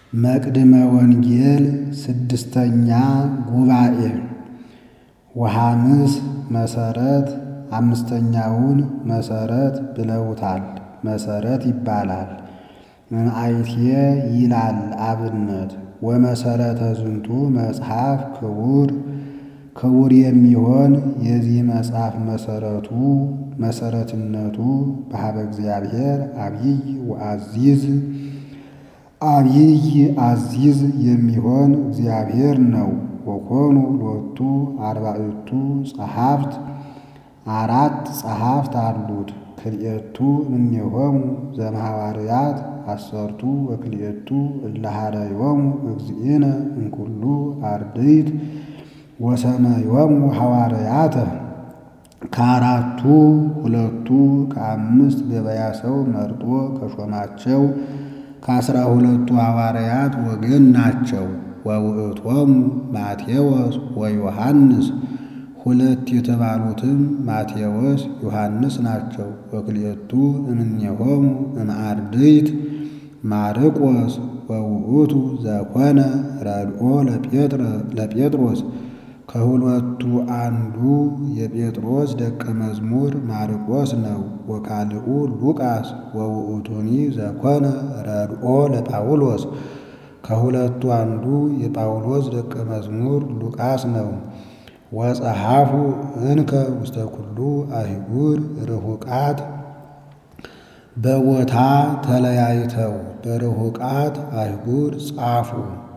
መቅድመ ወንጌል ስድስተኛ ጉባኤ ወሐምስ መሰረት አምስተኛውን መሰረት ብለውታል። መሰረት ይባላል። መምአይትየ ይላል አብነት ወመሰረተ ዝንቱ መጽሐፍ ክቡር ክቡር የሚሆን የዚህ መጽሐፍ መሰረቱ መሰረትነቱ በሀበ እግዚአብሔር አብይ ወአዚዝ አብይ አዚዝ የሚሆን እግዚአብሔር ነው። ወኮኑ ሎቱ አርባዕቱ ጸሐፍት አራት ጸሐፍት አሉት። ክልኤቱ እምኔሆሙ ዘእምሐዋርያት አሰርቱ ወክልኤቱ እለ ኀረዮሙ እግዚእነ እምኩሉ አርድእት ወሰመዮሙ ሐዋርያተ ከአራቱ ሁለቱ ከአምስት ገበያ ሰው መርጦ ከሾማቸው ከአስራ ሁለቱ ሐዋርያት ወገን ናቸው። ወውእቶሙ ማቴዎስ ወዮሐንስ ሁለት የተባሉትም ማቴዎስ ዮሐንስ ናቸው። ወክልኤቱ እምኔሆሙ እምአርድእት ማርቆስ ወውእቱ ዘኮነ ረድኦ ለጴጥሮስ ከሁለቱ አንዱ የጴጥሮስ ደቀ መዝሙር ማርቆስ ነው። ወካልኡ ሉቃስ ወውእቱኒ ዘኮነ ረድኦ ለጳውሎስ ከሁለቱ አንዱ የጳውሎስ ደቀ መዝሙር ሉቃስ ነው። ወጸሐፉ እንከ ውስተ ኩሉ አህጉር ርሁቃት በቦታ ተለያይተው በርሁቃት አህጉር ጻፉ።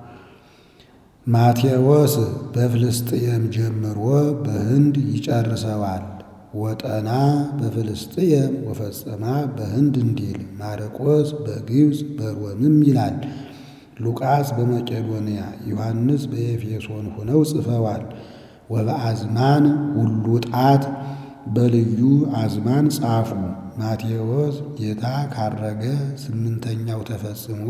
ማቴዎስ በፍልስጥኤም ጀምሮ በህንድ ይጨርሰዋል። ወጠና በፍልስጥኤም ወፈጸማ በህንድ እንዲል ማርቆስ በግብፅ በሮምም ይላል። ሉቃስ በመቄዶንያ ዮሐንስ በኤፌሶን ሆነው ጽፈዋል። ወበአዝማን ሁሉ ጣት በልዩ አዝማን ጻፉ። ማቴዎስ ጌታ ካረገ ስምንተኛው ተፈጽሞ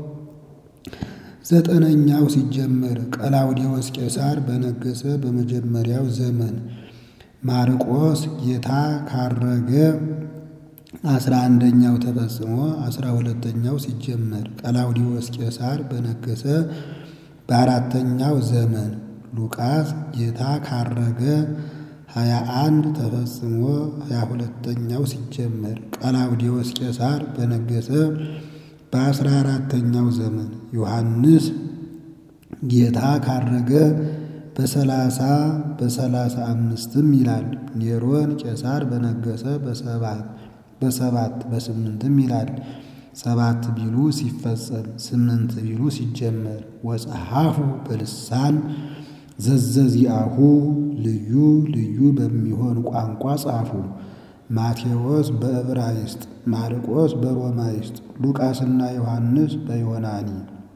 ዘጠነኛው ሲጀመር ቀላውዴዎስ ቄሳር በነገሰ በመጀመሪያው ዘመን ማርቆስ ጌታ ካረገ አስራ አንደኛው ተፈጽሞ አስራ ሁለተኛው ሲጀመር ቀላውዴዎስ ቄሳር በነገሰ በአራተኛው ዘመን ሉቃስ ጌታ ካረገ ሀያ አንድ ተፈጽሞ ሀያ ሁለተኛው ሲጀመር ቀላውዴዎስ ቄሳር በነገሰ በአስራ አራተኛው ዘመን ዮሐንስ ጌታ ካረገ በሰላሳ በሰላሳ አምስትም ይላል። ኔሮን ቄሳር በነገሰ በሰባት በሰባት በስምንትም ይላል። ሰባት ቢሉ ሲፈጸም ስምንት ቢሉ ሲጀመር ወጸሐፉ በልሳን ዘዘዚአሁ ልዩ ልዩ በሚሆን ቋንቋ ጻፉ። ማቴዎስ በዕብራይስጥ፣ ማርቆስ በሮማይስጥ፣ ሉቃስና ዮሐንስ በዮናኒ።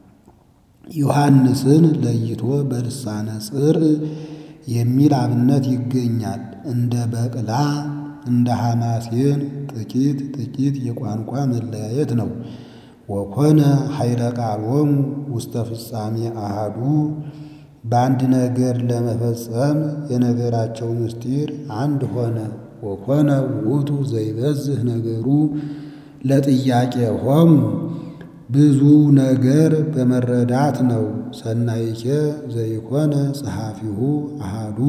ዮሐንስን ለይቶ በልሳነ ጽርዕ የሚል አብነት ይገኛል። እንደ በቅላ እንደ ሐማሴን ጥቂት ጥቂት የቋንቋ መለያየት ነው። ወኮነ ኃይለ ቃሎሙ ውስተ ፍጻሜ አሃዱ በአንድ ነገር ለመፈጸም የነገራቸው ምስጢር አንድ ሆነ። ወኮነ ውእቱ ዘይበዝህ ነገሩ ለጥያቄ ሆሙ ብዙ ነገር በመረዳት ነው። ሰናይኬ ዘይኮነ ጸሐፊሁ አሃዱ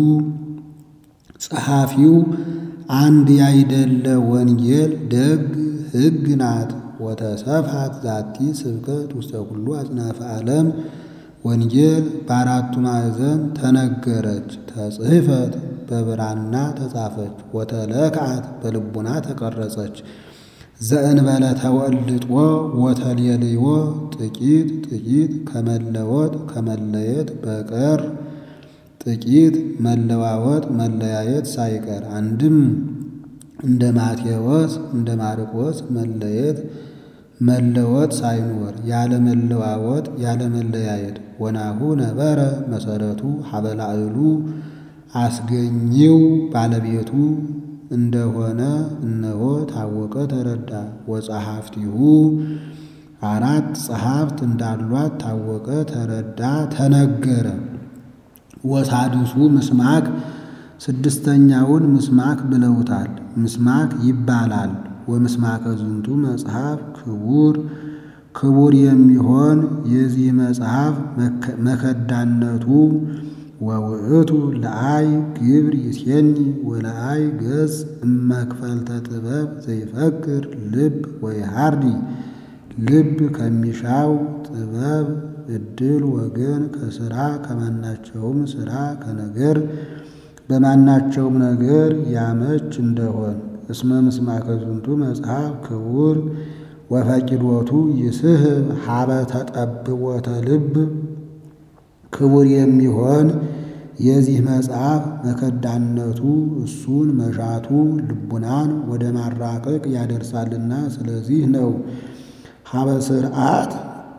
ጸሐፊው አንድ ያይደለ ወንጌል ደግ ሕግ ናት። ወተሰፋት ዛቲ ስብከት ውስተ ኩሉ አጽናፈ ዓለም ወንጌል በአራቱ ማዕዘን ተነገረች፣ ተጽሕፈት በብራና ተጻፈች፣ ወተለክዓት በልቡና ተቀረጸች። ዘእንበለ ተወልጦ ወተሌልዮ ጥቂት ጥቂት ከመለወጥ ከመለየት በቀር ጥቂት መለዋወጥ መለያየት ሳይቀር አንድም እንደ ማቴዎስ እንደ ማርቆስ መለየት መለወጥ ሳይኖር ያለ መለዋወጥ ያለ መለያየት ወናሁ ነበረ መሰረቱ ሀበላዕሉ አስገኘው ባለቤቱ እንደሆነ እነሆ ታወቀ ተረዳ። ወጸሐፍቲሁ አራት ጸሐፍት እንዳሏት ታወቀ ተረዳ ተነገረ። ወሳድሱ ምስማክ ስድስተኛውን ምስማክ ብለውታል። ምስማክ ይባላል። ወምስማከ ዝንቱ መጽሐፍ ክቡር ክቡር የሚሆን የዚህ መጽሐፍ መከዳነቱ ወውእቱ ለአይ ግብር ይሴኒ ወለአይ ገጽ እመክፈልተ ጥበብ ዘይፈክር ልብ ወይሃርዲ ልብ ከሚሻው ጥበብ እድል ወገን ከስራ ከማናቸውም ስራ ከነገር በማናቸውም ነገር ያመች እንደሆን እስመ ምስማከ ዝንቱ መጽሐፍ ክቡር ወፈቂዶቱ ይስህብ ሀበ ተጠብቦተ ልብ ክቡር የሚሆን የዚህ መጽሐፍ መከዳነቱ እሱን መሻቱ ልቡናን ወደ ማራቀቅ ያደርሳልና ስለዚህ ነው። ሀበ ስርዓት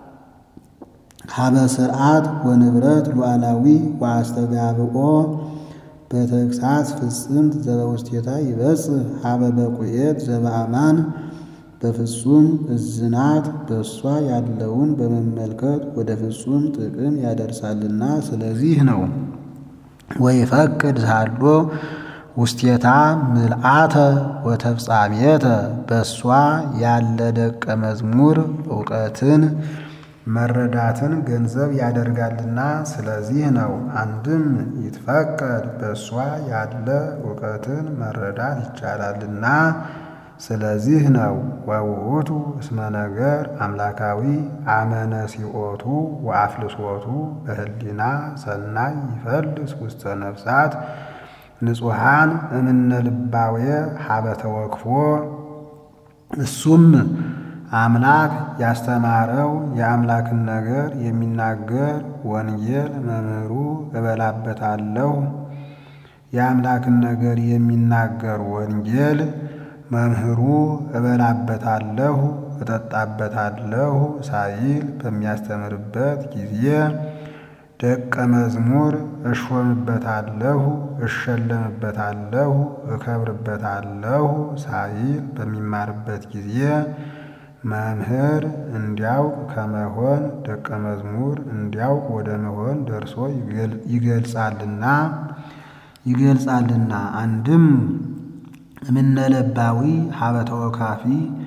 ሀበ ስርዓት ወንብረት ሉዓላዊ ወአስተጋብኦ በተግሳጽ ፍጽምት ዘበውስቴታ ይበጽሕ ሀበ በቁኤት ዘበአማን በፍጹም እዝናት በእሷ ያለውን በመመልከት ወደ ፍጹም ጥቅም ያደርሳልና ስለዚህ ነው። ወይፈቅድ ሳሎ ውስቴታ ምልአተ ወተፍጻሜተ በእሷ ያለ ደቀ መዝሙር እውቀትን መረዳትን ገንዘብ ያደርጋልና ስለዚህ ነው። አንድም ይትፈቀድ በእሷ ያለ እውቀትን መረዳት ይቻላልና ስለዚህ ነው። ወውእቱ እስመ ነገር አምላካዊ አመነሲኦቱ ወአፍልሶቱ በህሊና ሰናይ ይፈልስ ውስተ ነፍሳት ንጹሐን እምነ ልባዌ ሀበ ተወክፎ እሱም አምላክ ያስተማረው የአምላክን ነገር የሚናገር ወንጌል መምህሩ እበላበታለሁ የአምላክን ነገር የሚናገር ወንጌል መምህሩ እበላበታለሁ እጠጣበታለሁ ሳይል በሚያስተምርበት ጊዜ ደቀ መዝሙር እሾምበታለሁ እሸለምበታለሁ እከብርበታለሁ ሳይል በሚማርበት ጊዜ መምህር እንዲያውቅ ከመሆን ደቀ መዝሙር እንዲያውቅ ወደ መሆን ደርሶ ይገልጻልና ይገልጻልና አንድም እምነለባዊ ሀበ ተወካፊ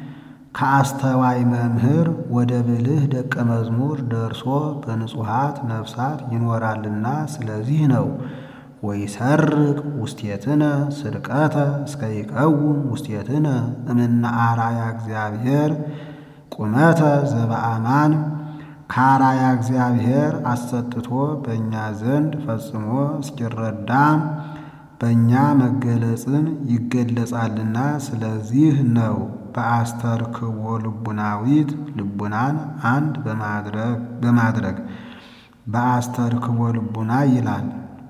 ከአስተዋይ መምህር ወደ ብልህ ደቀ መዝሙር ደርሶ በንጹሐት ነፍሳት ይኖራልና ስለዚህ ነው። ወይሰርቅ ውስቴትነ ስርቀተ እስከ ይቀውም ውስቴትነ እምነ አራያ እግዚአብሔር ቁመተ ዘበአማን ከአራያ እግዚአብሔር አሰጥቶ በእኛ ዘንድ ፈጽሞ እስኪረዳ በእኛ መገለጽን ይገለጻልና ስለዚህ ነው። በአስተርክቦ ልቡናዊት ልቡናን አንድ በማድረግ በአስተርክቦ ልቡና ይላል።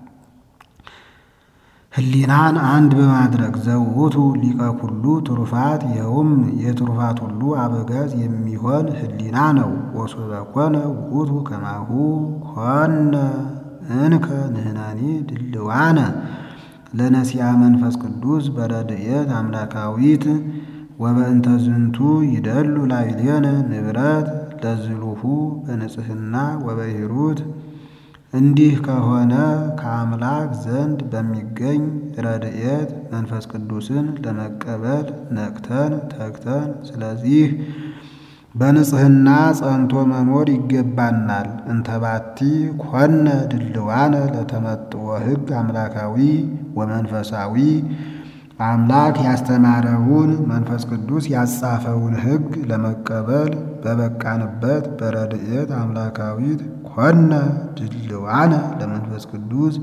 ህሊናን አንድ በማድረግ ዘውቱ ሊቀ ኩሉ ትሩፋት ይኸውም የትሩፋት ሁሉ አበጋዝ የሚሆን ህሊና ነው። ወሶበ ኮነ ውእቱ ከማሁ ኮነ እንከ ንሕነኒ ድልዋነ ለነሲያ መንፈስ ቅዱስ በረድኤት አምላካዊት ወበእንተ ዝንቱ ይደሉ ላዕሌነ ንብረት ለዝሉሁ በንጽህና ወበሂሩት እንዲህ ከሆነ ከአምላክ ዘንድ በሚገኝ ረድኤት መንፈስ ቅዱስን ለመቀበል ነቅተን ተግተን ስለዚህ በንጽህና ጸንቶ መኖር ይገባናል። እንተባቲ ኮነ ድልዋነ ለተመጥዎ ሕግ አምላካዊ ወመንፈሳዊ አምላክ ያስተማረውን መንፈስ ቅዱስ ያጻፈውን ሕግ ለመቀበል በበቃንበት በረድኤት አምላካዊት ኮነ ድልዋነ ለመንፈስ ቅዱስ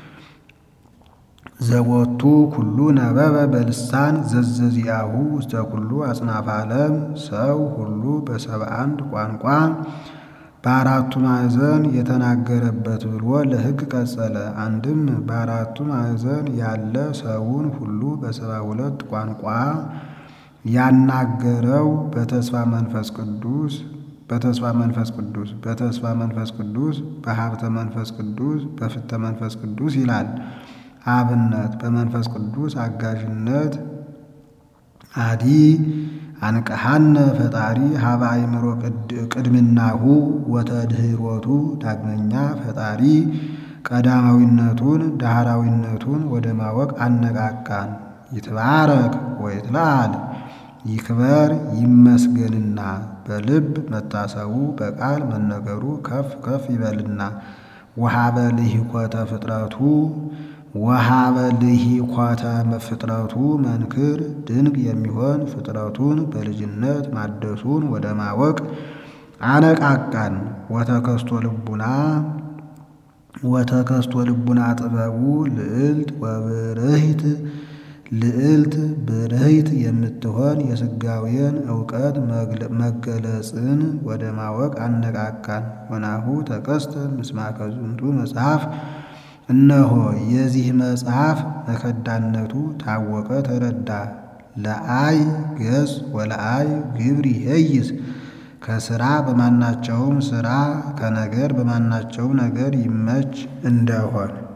ዘቦቱ ኩሉ ነበበ በልሳን ዘዘዚአሁ ውስተ ኩሉ አጽናፈ ዓለም ሰው ሁሉ በሰባ አንድ ቋንቋ በአራቱ ማዕዘን የተናገረበት ብሎ ለሕግ ቀጸለ። አንድም በአራቱ ማዕዘን ያለ ሰውን ሁሉ በሰባ ሁለት ቋንቋ ያናገረው በተስፋ መንፈስ ቅዱስ በተስፋ መንፈስ ቅዱስ በተስፋ መንፈስ ቅዱስ በሀብተ መንፈስ ቅዱስ በፍተ መንፈስ ቅዱስ ይላል። አብነት በመንፈስ ቅዱስ አጋዥነት አዲ አንቀሃነ ፈጣሪ ሀበ አእምሮ ቅድምናሁ ወተድህሮቱ ዳግመኛ ፈጣሪ ቀዳማዊነቱን ዳህራዊነቱን ወደ ማወቅ አነቃቃን። ይትባረክ ወይትለዓል ይክበር ይመስገንና በልብ መታሰቡ በቃል መነገሩ ከፍ ከፍ ይበልና ወሀበ ልሂኮተ ፍጥረቱ ወሀበ ልሂኮተ ፍጥረቱ መንክር ድንቅ የሚሆን ፍጥረቱን በልጅነት ማደሱን ወደ ማወቅ አነቃቃን። ወተከስቶ ልቡና ወተከስቶ ልቡና ጥበቡ ልዕልት ወብርህት ልዕልት ብርህት የምትሆን የሥጋዌን እውቀት መገለጽን ወደ ማወቅ አነቃቃን። ወናሁ ተቀስተ ምስማከ ዝንቱ መጽሐፍ እነሆ የዚህ መጽሐፍ መከዳነቱ ታወቀ ተረዳ። ለአይ ገጽ ወለአይ ግብር ይሄይስ ከስራ በማናቸውም ስራ ከነገር በማናቸውም ነገር ይመች እንደሆን